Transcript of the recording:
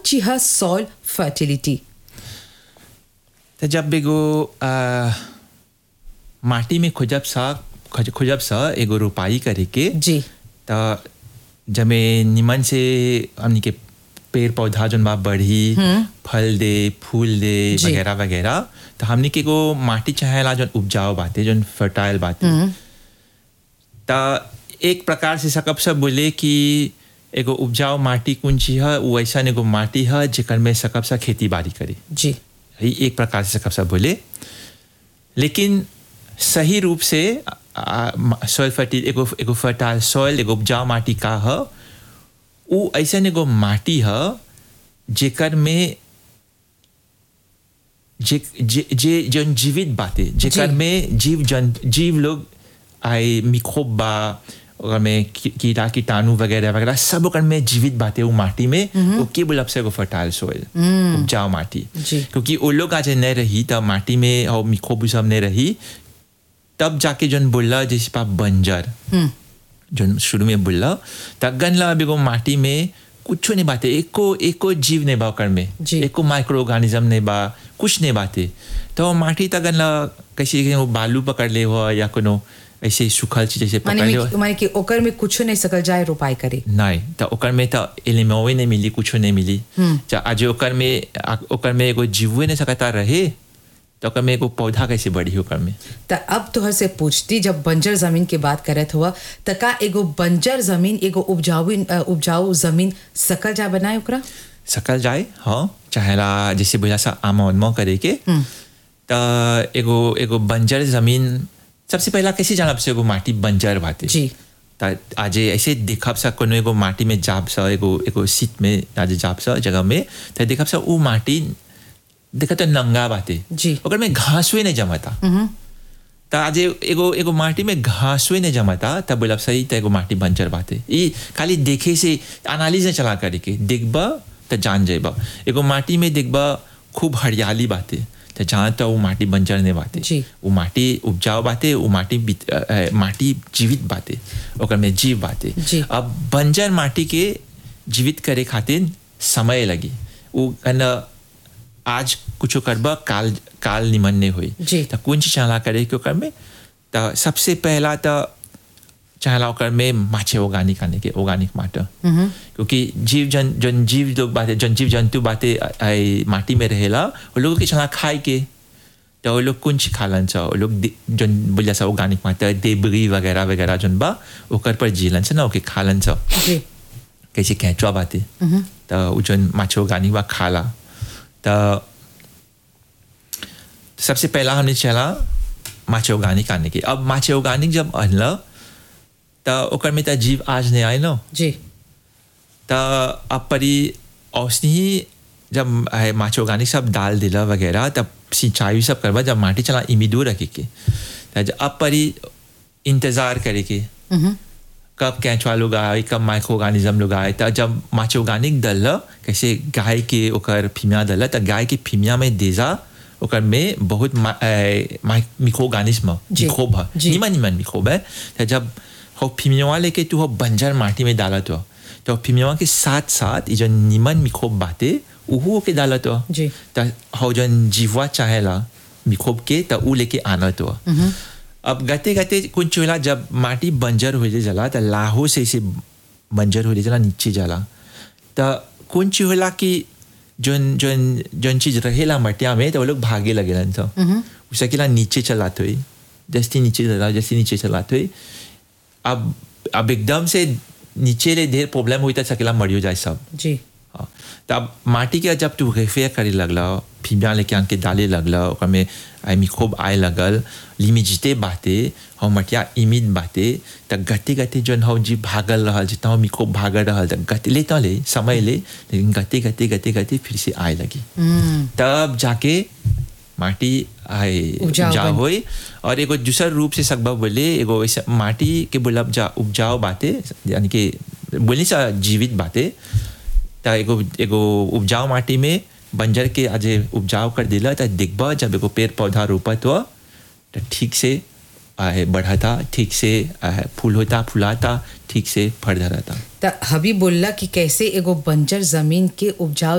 ची है soil fertility त जब एगो आ, माटी में खोजब सा खोज खोजब सा एगो रोपाई करे के जी त जमे निमन से हमनी के पेड़ पौधा जोन बा बढ़ी फल दे फूल दे जी। वगैरह वगैरह तो हमनी के एगो माटी चाहेला जोन उपजाऊ बाते जोन फर्टाइल बाते त एक प्रकार से सकब सब बोले कि एगो उपजाऊ माटी कौन चीज है वो ऐसा एगो माटी है जेकर में सकब सा खेती बाड़ी करे जी ही एक प्रकार से सब बोले लेकिन सही रूप से सॉइल फर्टिल एगो एगो फर्टाइल सॉइल एगो उपजाऊ माटी का है वो ऐसा एगो माटी है जेकर में जे जे जे जन जीवित बाते जेकर जी। में जीव जन जीव लोग आए मिक्रोब बा ओकर में की- कीड़ा कीटाणु वगैरह वगैरह सब ओकर में जीवित बाते वो माटी में वो के बोलब से एगो फर्टाइल सॉइल उपजाऊ माटी जी। क्योंकि वो लोग आज नहीं रही तब माटी में और मिक्रोब सब नहीं रही तब जाके जन बोला जैसे पा बंजर जो शुरू में बोला तगन ला अभी को माटी में कुछ नहीं बाते एको एको जीव नहीं बा ओकर में जी। एको माइक्रो ऑर्गेनिज्म नहीं बा कुछ नहीं बाते तो माटी तगन ला कैसे कि वो बालू पकड़ ले हो या कोनो ऐसे सूखल चीज जैसे माने पकड़ ले हो में- माने कि ओकर में कुछ नहीं सकल जाए रोपाई करे नहीं तो ओकर में तो एलिमेवे नहीं मिली कुछ नहीं मिली चा आज ओकर में आ- ओकर में एगो जीवे नहीं सकता रहे तो ओकर में एगो पौधा कैसे बढ़ी ओकर में त अब तोहर से पूछती जब बंजर जमीन की बात करत हुआ त का एगो बंजर जमीन एगो उपजाऊ अ, उपजाऊ जमीन सकल जा बनाए ओकरा सकल जाए हाँ चाहेला जैसे बोला सा आमोदमो करे के तो एगो एगो बंजर जमीन सबसे पहला कैसे जानब से एगो माटी बंजर बाते जी त आज ऐसे देखब सा कोनो एगो माटी में जाब सा एगो एगो सीट में आज जाब सा जगह में तो देखब सा वो माटी देखा तो नंगा बाते जी। ओकर में घासवे नहीं जमाता त आज एगो एगो माटी में घासवे नहीं जमाता तब बोलब सही त एगो माटी बंजर बाते ई खाली देखे से एनालिज नहीं चला करे के देखबा त जान जाएबा एगो माटी में देखबा खूब हरियाली बाते त जहाँ तो वो माटी बंजर नहीं बाते जी। वो माटी उपजाऊ बाते वो माटी बित- अ, अ, माटी जीवित बाते ओकर में जीव बाते जी। अब बंजर माटी के जीवित करे खातिर समय लगी वो कन आज कुछ करबा काल काल निमन नहीं हुई जी। तो कौन चीज चाहला करे के ओकर में तो सबसे पहला तो चाहला ओकर में माछे ऑर्गेनिक आने के ऑर्गेनिक माटर क्योंकि जीव जन जन जीव लोग बाते जन जीव जंतु बाते आ- आई माटी में रहेला वो लोग के चाहला खाए के तो वो लोग कुछ खालन सा वो लोग दे- जन बोलिया सा ऑर्गेनिक माटर देबरी वगैरह वगैरह जन बा ओकर पर जीलन से ना ओके खालन सा जी कैसे कैचवा बाते तो उ जन माछो गानी बा खाला तो सबसे पहला हमने चला माछे ऑर्गेनिक आने के अब माछे ऑर्गेनिक जब अनल तो ओकर में तो जीव आज नहीं आए ना जी तो अब परी औसनी ही जब है माछ ऑर्गेनिक सब डाल दिला वगैरह तब सिंचाई सब करवा जब माटी चला इमिदू रखे के तो जब अब परी इंतजार करे के कब कैचवा लोग आए कब माइक्रो ऑर्गेनिज्म लोग आए तो जब माछ ऑर्गेनिक दल कैसे गाय के ओकर फीमिया दल तो गाय के फीमिया में देजा ओकर में बहुत मिक्रो ऑर्गेनिज्म जी, मिक्रोब है जी। निमन निमन मिक्रोब है तो जब हो फीमिया लेके तू हो बंजर माटी में डाला तो तो फीमिया के साथ साथ ये जो निमन मिक्रोब बाते उहू के डाला तो जी। तो हो जन जीवा चाहेला मिक्रोब के तो ऊ लेके आना तो अब गते गते कुछ होला जब माटी बंजर हो जाला तो लाहो से इसे बंजर हो जाला नीचे जाला तो कुछ होला कि जोन जोन जोन चीज रहेला मटिया में तो वो लोग भागे लगेलन तो उसे केला नीचे चलाते हुई जैसे नीचे चला जैसे नीचे चलाते हुई अब अब एकदम से नीचे ले ढेर प्रॉब्लम हुई तो सकेला मरियो जाए सब जी हाँ, तो अब माटी के जब तू रेफेयर करे लगला फीमिया लेके आन के डाले लगला ओकर में आई मिक्रोब आए लगल लिमिजिते बाते हम मटिया इमिड बाते त गते गते जन हो जी भागल रहल जितना हो मिक्रोब भागल रहल त गते ले तो ले समय ले लेकिन गते गते गते गते फिर से आए लगी तब जाके माटी आए उपजाऊ उपजाऊ बन- होई और एगो दूसर रूप से सकबा बोले एगो ऐसा माटी के बोलब जा उपजाऊ बाते यानी कि बोली सा जीवित बाते त एगो एगो उपजाऊ माटी में बंजर के आज उपजाऊ कर दिला त दिखबा जब एगो पेड़ पौधा रोपत हुआ तो ठीक से आए बढ़ता ठीक से आए, फूल होता फुलाता ठीक से फल धराता त हबी बोलला कि कैसे एगो बंजर जमीन के उपजाऊ